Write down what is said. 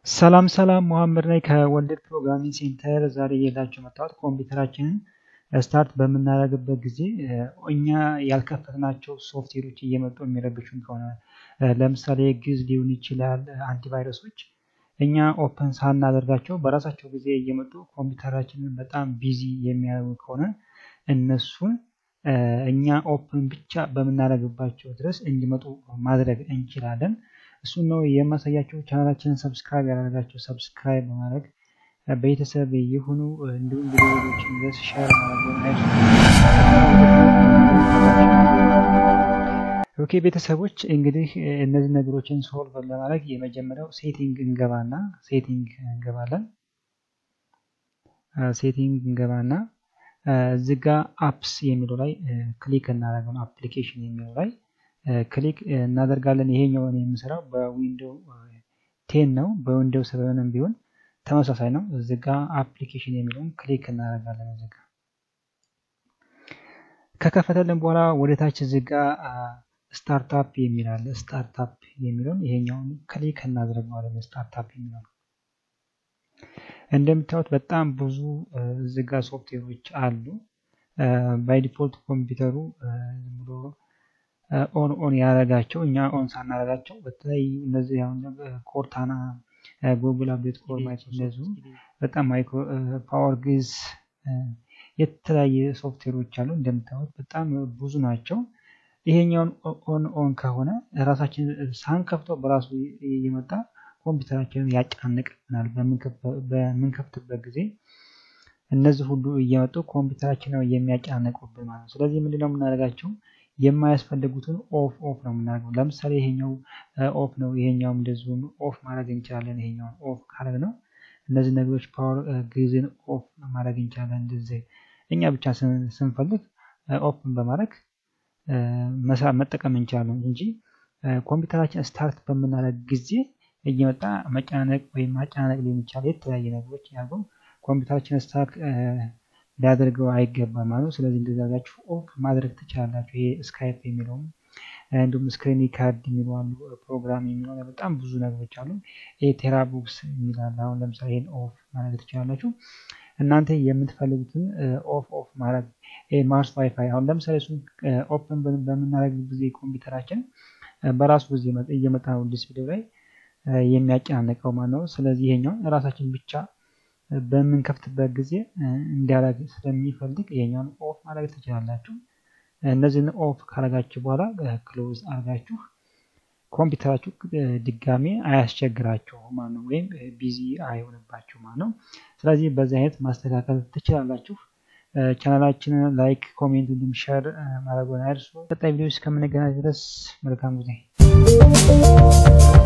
ሰላም ሰላም መሐመድ ነኝ ከወልድ ፕሮግራሚንግ ሴንተር። ዛሬ ይዤላችሁ መጣሁት ኮምፒውተራችንን ስታርት በምናደርግበት ጊዜ እኛ ያልከፈትናቸው ሶፍትዌሮች እየመጡ የሚረብሹን ከሆነ ለምሳሌ ግዝ ሊሆን ይችላል፣ አንቲቫይረሶች እኛ ኦፕን ሳናደርጋቸው በራሳቸው ጊዜ እየመጡ ኮምፒውተራችንን በጣም ቢዚ የሚያደርጉ ከሆነ እነሱን እኛ ኦፕን ብቻ በምናደርግባቸው ድረስ እንዲመጡ ማድረግ እንችላለን። እሱን ነው የማሳያቸው። ቻናላችንን ሰብስክራይብ ያደረጋቸው ሰብስክራይብ በማድረግ ቤተሰብ የሆኑ እንዲሁም ቪዲዮዎችን ድረስ ሸር ማድረግ ኦኬ ቤተሰቦች እንግዲህ እነዚህ ነገሮችን ሶልቭ ለማድረግ የመጀመሪያው ሴቲንግ እንገባና ሴቲንግ እንገባለን። ሴቲንግ እንገባና እዚህ ጋ አፕስ የሚለው ላይ ክሊክ እናደርገው አፕሊኬሽን የሚለው ላይ ክሊክ እናደርጋለን። ይሄኛውን የምሰራው በዊንዶው ቴን ነው። በዊንዶው ሰቨንም ቢሆን ተመሳሳይ ነው። እዚህ ጋ አፕሊኬሽን የሚለውን ክሊክ እናደርጋለን። እዚህ ጋ ከከፈተልን በኋላ ወደ ታች እዚህ ጋ ስታርታፕ የሚል አለ። ስታርታፕ የሚለውን ይሄኛውን ክሊክ እናደርገዋለን። ስታርታፕ የሚለውን እንደምታዩት በጣም ብዙ እዚህ ጋ ሶፍትዌሮች አሉ። ባይ ዲፎልት ኮምፒውተሩ ብሎ ኦን ኦን ያደረጋቸው እኛ ኦን ሳናደርጋቸው በተለይ እነዚህ አሁን ኮርታና፣ ጉግል አፕዴት ኮር፣ ማይክሮሶፍት በጣም ማይክሮ ፓወር ግዝ የተለያየ ሶፍትዌሮች አሉ። እንደምታዩት በጣም ብዙ ናቸው። ይሄኛውን ኦን ኦን ከሆነ ራሳችን ሳንከፍተው በራሱ እየመጣ ኮምፒውተራችንን ያጨናንቅብናል። በምንከፍትበት ጊዜ እነዚህ ሁሉ እየመጡ ኮምፒውተራችን ነው የሚያጨናንቁብን ማለት ነው። ስለዚህ ምንድነው የምናደርጋቸው የማያስፈልጉትን ኦፍ ኦፍ ነው የምናደርገው። ለምሳሌ ይሄኛው ኦፍ ነው፣ ይሄኛውም እንደዚሁ ኦፍ ማድረግ እንችላለን። ይሄኛውን ኦፍ ካረግ ነው እነዚህ ነገሮች ፓወር ግዝን ኦፍ ማድረግ እንችላለን። እንደዚህ እኛ ብቻ ስንፈልግ ኦፕን በማድረግ መስራት መጠቀም እንችላለን እንጂ ኮምፒውተራችን ስታርት በምናደርግ ጊዜ እየመጣ መጨናነቅ ወይም ማጨናነቅ ሊሆን ይችላል። የተለያየ ነገሮች ያልኩ ኮምፒውተራችን ስታርት ሊያደርገው አይገባም ማለት ነው። ስለዚህ እንደዛጋችሁ ኦፍ ማድረግ ትችላላችሁ። ይሄ ስካይፕ የሚለውም እንዲሁም ስክሪን ካርድ የሚሉ አሉ፣ ፕሮግራም የሚለው በጣም ብዙ ነገሮች አሉ። ይሄ ቴራቡክስ የሚላል አሁን ለምሳሌ ይሄን ኦፍ ማድረግ ትችላላችሁ። እናንተ የምትፈልጉትን ኦፍ ኦፍ ማድረግ ማርስ ዋይፋይ አሁን ለምሳሌ እሱን ኦፕን በምናደርግ ጊዜ ኮምፒውተራችን በራሱ ጊዜ እየመጣ ነው ዲስፕሌው ላይ የሚያጨናንቀው ማለት ነው። ስለዚህ ይሄኛው ራሳችን ብቻ በምንከፍትበት ጊዜ እንዲያደርግ ስለሚፈልግ ይሄኛውን ኦፍ ማድረግ ትችላላችሁ። እነዚህን ኦፍ ካረጋችሁ በኋላ ክሎዝ አድርጋችሁ ኮምፒውተራችሁ ድጋሜ አያስቸግራችሁ ማለት ነው፣ ወይም ቢዚ አይሆንባችሁ ማለት ነው። ስለዚህ በዚህ አይነት ማስተካከል ትችላላችሁ። ቻናላችንን ላይክ፣ ኮሜንት እንዲሁም ሸር ማድረጉን አይርሱ። ቀጣይ ቪዲዮ እስከምንገናኝ ድረስ መልካም ጊዜ